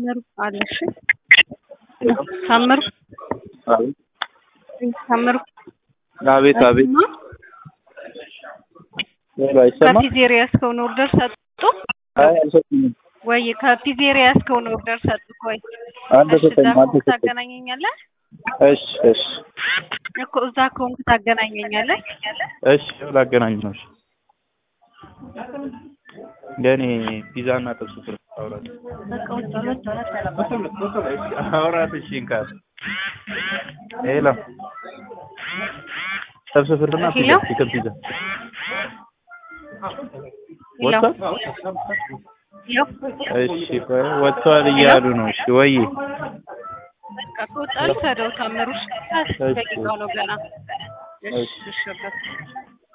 ታምሩ አለሽ ታምሩ አቤት ታምሩ አቤት አቤት ሌላ አይሰማም? ከፒዜሪያ እስከሆነ ኦርደር ሰጡ አይ አልሰጡኝም። ወይ ከፒዜሪያ እስከሆነ ኦርደር ሰጡ ወይ አልተሰጠኝም እዛ ከሆንክ አልተሰጠኝም። ታገናኘኛለህ እሺ እሺ እኮ እዛ ከሆንክ ታገናኘኛለህ እሺ ላገናኝ ነው። እሺ ለእኔ ፒዛ እና ጥብስ ፍር አውራት አውራት እሺ እንካ ሄሎ ጥብስ ፍርና ፒዛ ሄሎ? ቺክን ፒዛ ሄሎ ወጥቷል? ሄሎ እሺ ቆይ ወጥቷል እያሉ ነው። እሺ ወይ በቃ ከወጣ ልሰደው ታምሩ እሺ እሺ። ደቂቃው ነው ገና እሺ እሺ። እሺ በቃ